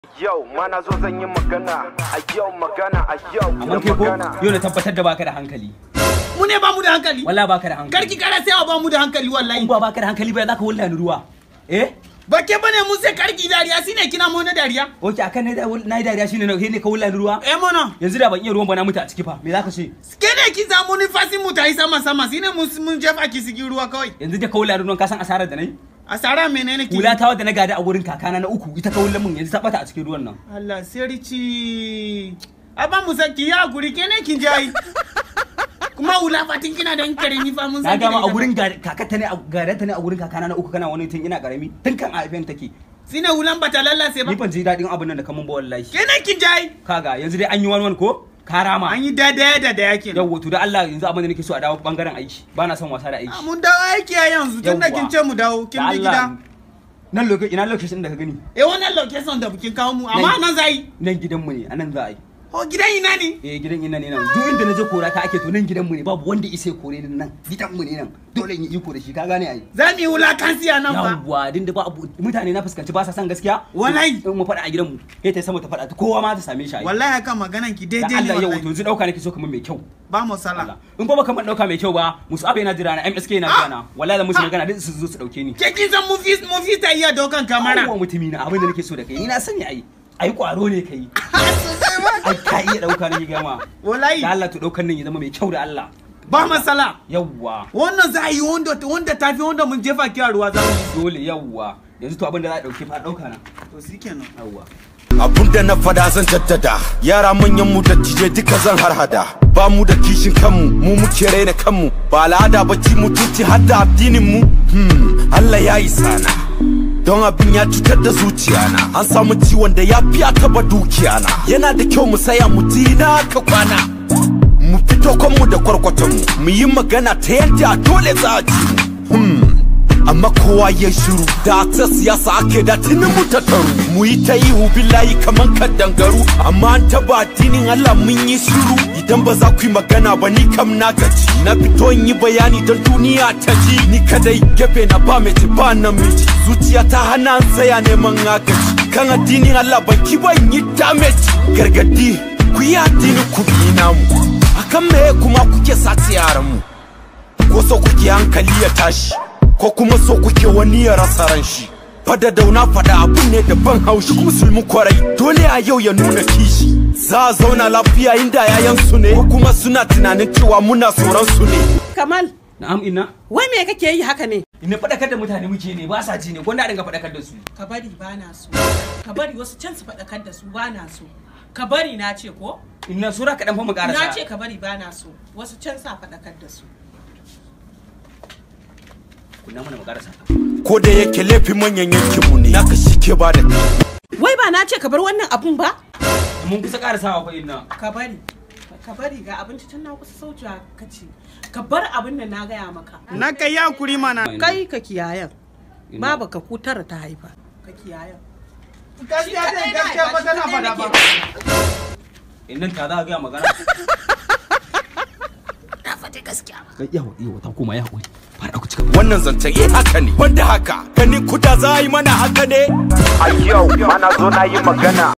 yau ma na zo zan yi magana a yau magana a yau amma kai ko yau na tabbatar da baka da hankali mu ne ba mu da hankali wallahi baka da hankali karki kara sai ba mu da hankali wallahi in ba baka da hankali ba za ka wulla ni ruwa eh ba ke bane mun sai karki dariya shine kina mu na dariya oke akan ne da na yi dariya shine ne ka wulla ni ruwa eh mono yanzu da ban iya ruwan ba na mutu a ciki fa me za ka ce ke ne ki samu ni fasi mu ta yi sama sama shine mun mun jefa ki sigi ruwa kawai yanzu da ka wulla ni ruwan ka san asarar da nayi asara menene ki hula ta wadda na gada a wurin kakana na uku ita ka wulla mun yanzu ta bata a cikin ruwan nan Allah sirci aba mu saki ya guri ke ne kin jayi kuma hula fatin kina da karami fa mun na san gama a wurin kakata ne a gadanta ne a wurin kakana na uku kana wani tun ina karami tun kan a haifen take shine hulan bata lallace ba ni ban ji daɗin abin nan da kamun ba wallahi ke ne kin jayi kaga yanzu dai an yi wani wani ko karama an yi dada da da yake yawwa to da Allah yanzu abin da nake so a dawo bangaren aiki ba na son wasa da aiki mun dawo aiki a yanzu tunda Yawwa. kin ce mu dawo kin Da bi Allah, gida nan lokaci ina lokacin da ka gani eh wannan location da bukin kawo mu amma nan zai nan gidanmu ne a nan za a yi oh gidan ina ne eh gidan ina ne nan duk inda na je kora ta ake to nan gidanmu ne babu wanda isa ya kore ni nan gidanmu ne nan dole in yi iko da shi ka gane ai za mu yi wulakansi a nan ba yawwa din da ba abu mutane na fuskanci ba sa son gaskiya Wallahi. in mu faɗa a gidanmu sai ta sama ta faɗa ta kowa ma ta same shi ai wallahi haka maganan ki da daidai ne Allah yau to wallahi yanzu dauka nake so kamar mai kyau ba mu sala Allah in ba baka man dauka mai kyau ba musu abe na jira na MSK na jira na wallahi da musu magana duk su zo su dauke ni ke kin san mu fi mu fi ta iya dokan kamera Yawwa mutumi na abin da nake so da kai ni na sani ai ai kwaro ne kai ai ka iya dauka ne gama wallahi da Allah to daukan nan ya zama mai kyau da Allah ba masala yawwa wannan za a yi wanda wanda tafi wanda mun jefa ki a ruwa za mu yi dole yawwa yanzu to abin da za a dauke fa dauka na to shikenan yawwa abun da na fada zan jaddada yara manyan mu da tije duka zan harhada ba mu da kishin kanmu mu muke raina kanmu ba al'ada ba ci mutunci har da addinin mu hmm, Allah ya yi sana don abin ya cutar da zuciyana an samu ciwon da ya fiya taba dukiyana yana da kyau mu saya mu tina ka kwana mu fito kanmu da kwarkwatonmu mu yi magana ta yadda dole za a ji mu hmm. amma kowa ya shiru da ta siyasa ake da tuni mu tattaru mu yi ta ihu billahi kaman kaddangaru amma an taba addinin Allah mun yi shiru idan ba za ku yi magana ba ni kam na gaji na fito in yi bayani don duniya ta ji ni kadai gefe na ba mace ba namiji zuciya ta hana an tsaya neman agaji kan addinin Allah ban ki ba in yi damage gargadi ku yi addinin ku bi namu akan me kuma kuke sace yaran mu ko so kuke hankali ya tashi ko kuma so kuke wani ya rasa ran shi fada dauna fada abun ne da ban haushi musulmi kwarai dole a yau ya nuna kishi za a zauna lafiya inda yayan su ne ko kuma suna tunanin cewa muna tsoron su ne Kamal, na'am inna wai me kake yi haka ne? ina fadakar da mutane muke ne ba sa ji ne gwanda a dinga fadakar da su Ka bari ba na so. Ka bari wasu can su faɗakar da su ba na so. Ka bari na ce ko? inna sura kaɗan fa mu Na karasa ce ka bari ba na so. Wasu can sa faɗakar da su. kunna mana mu karasa ko da yake laifin manyan yankin mu ne naka shi ke ba da Wai ba na ce ka bar wannan abun ba? mun kusa karasawa fa inna Ka bari. Ka bari ga abinci tun na kusa saucewa ka ce. Ka bar abin da na gaya maka. na kai ya kuri mana Kai ka kiyayen. Ina. Baba ka kutara ta haifa. Ka kiyayen. gaskiya dai gaskiya ba tana fada ba innan ta za a ga magana Na faɗi gaskiya. yawa yawa ta koma ya haƙuri fara ku cika wannan zancen eh haka ne wanda haka gani kuda za a yi mana haka ne a yau ma na zo na yi magana